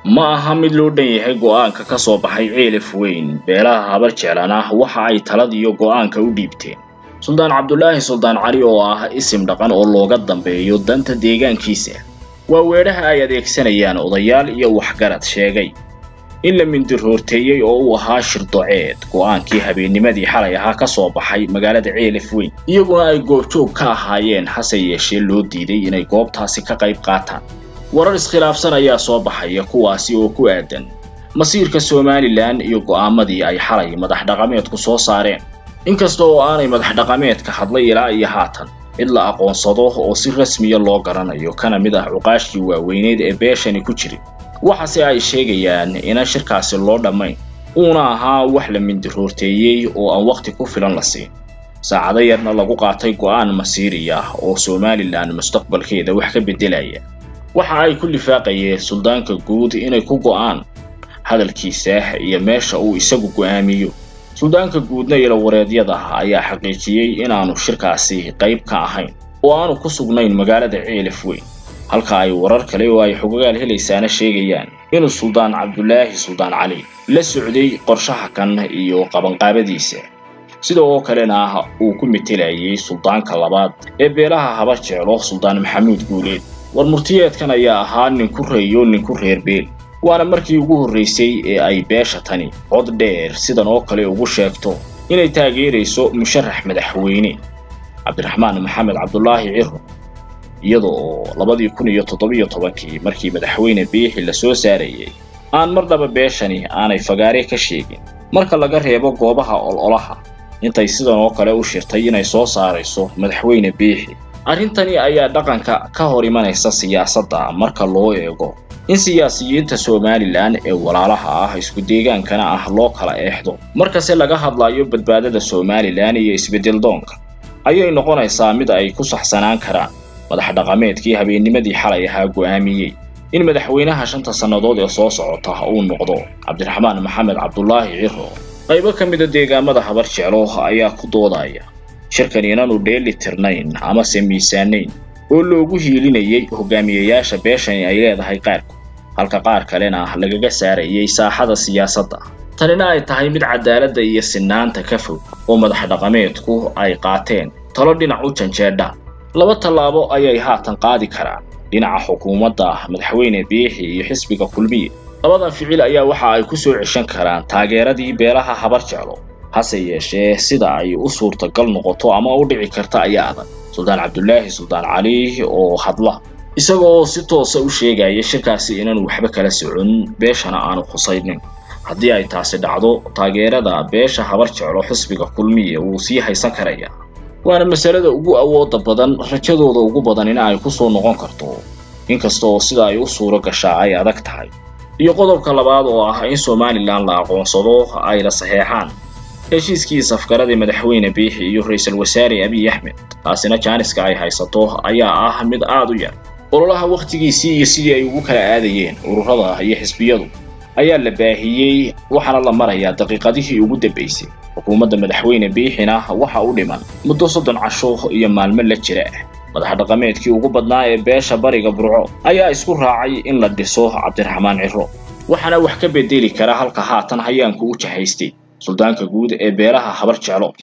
ma aha mid loo dhan yahay go'aanka ka soo baxay ceelaf weyn beelaha habar jeclan ah waxa ay taladiyo go'aanka u dhiibteen suldaan cabdulaahi suldaan cali oo ah isim dhaqan oo looga dambeeyo danta deegaankiisa waa weedhaha ay adeegsanayaan odayaal iyo waxgarad sheegay in la mindiroorteeyey oo uu ahaa shirdoceed go'aankii habeennimadii xalay ahaa ka soo baxay magaalada ceelaf weyn iyaguna ay goobjoog ka ahaayeen hase yeeshee loo diiday inay goobtaasi ka qayb qaataan warar iskhilaafsan ayaa soo baxaya kuwaasi oo ku aadan masiirka somalilan iyo go'aamadii ay xalay madax dhaqameedku soo saareen inkasta oo aanay madax dhaqameedka hadlay ilaa iyo haatan cid la aqoonsado oo si rasmiya loo garanayo kana mid ah cuqaashkii waaweyneed ee beeshani ku jirin waxaase ay sheegayaan inaan shirkaasi loo dhammayn uuna ahaa wax la mindiroorteeyey oo aan wakhti ku filan la siin saacado yarna lagu qaatay go'aan masiiri ah oo somalilan mustaqbalkeeda wax ka beddelaya waxa ay ku lifaaqayeen suldaanka guud inay ku go'aan hadalkiisa iyo meesha uu isagu go'aamiyo suldaanka guudna ilawareedyada ayaa xaqiijiyey inaanu shirkaasi qayb ka ahayn oo aanu ku sugnayn magaalada ceelaf weyn halka ay warar kale oo ay xogagaal helaysaana sheegayaan inuu suldaan cabdulaahi suldaan cali la socday qorshaha kan iyo qabanqaabadiisa sida oo kalena uu ku metelayay suldaanka labaad ee beelaha habar jeclo suldaan maxamuud guuleed war murtiyeedkan ayaa ahaa ninku reeyo ninku reer beel waana markii ugu horraysay ee ay beesha tani cod dheer sidan oo kale ugu sheegto inay taageerayso musharax madaxweyne cabdiraxmaan maxamed cabdulaahi ciro iyada oo labadii kun iyo toddobiyo tobankii markii madaxweyne biixi la soo saarayay aan marnaba beeshani aanay fagaare ka sheegin marka laga reebo goobaha ololaha intay sidan oo kale u shirtay inay soo saarayso madaxweyne biixi arrintani ayaa dhaqanka ka hor imanaysa siyaasadda marka loo eego in siyaasiyiinta somalilan ee walaalaha ah isku deegaankana ah loo kala eexdo markase laga hadlayo badbaadada somalilan iyo isbeddel doonka ayay noqonaysaa mid ay ku saxsanaan karaan madax dhaqameedkii habeennimadii xalay ahaa go'aamiyey in madaxweynaha shanta sannadood ee soo socota uu noqdo cabdiraxmaan maxamed cabdulaahi ciro qaybo ka mida deegaamada habar jeclo ayaa ku doodaya shirkan inaanu dheeli tirnayn amase miisaanayn oo loogu hiilinayay hogaamiyayaasha beeshani ay leedahay qaarku halka qaar kalena lagaga saarayay saaxada siyaasadda tanina ay tahay mid cadaaladda iyo sinaanta ka fog oo madax dhaqameedku ay qaateen talo dhinac u janjeedha laba tallaabo ayay haatan qaadi karaan dhinaca xukuumadda madaxweyne biixi iyo xisbiga kulmiye labadan ficil ayaa waxa ay ku soo ceshan karaan taageeradii beelaha habar jeclo hase yeeshee sida ay u suurtagal noqoto ama u dhici karta ayaa adag suldaan cabdulaahi suldaan cali oo hadla isaga oo si toosa u sheegaya shirkaasi inaanu waxba kala socon beeshana aanu khusaynin haddii ay taasi dhacdo taageerada beesha habar jeclo xisbiga kulmiye wuu sii haysan karaya waana masalada ugu awooda badan rajadooda ugu badanina ay ku soo noqon karto inkasta oo sida ay u suuro gashaa ay adag tahay iyo qodobka labaad oo ah in somalilan la aqoonsado ay la saxeexaan heshiiskii safgaradii madaxweyne biixi iyo ra-iisul wasaare abiy axmed taasina jaaniska ay haysato ayaa ah mid aad u yar ololaha wakhtigiisii iyo sidii ay ugu kala aadayeen ururada iyo xisbiyadu ayaa la baahiyey waxaana la marayaa daqiiqadihii ugu dambaysay xukuumadda madaxweyne biixina waxa u dhiman muddo soddon casho iyo maalmo la jira madax dhaqameedkii ugu badnaa ee beesha bariga burco ayaa isku raacay in la dhiso cabdiraxmaan ciro waxaana wax ka bedeli kara halka haatan hayaanku u jahaystay suldaanka guud ee beelaha habar jeclo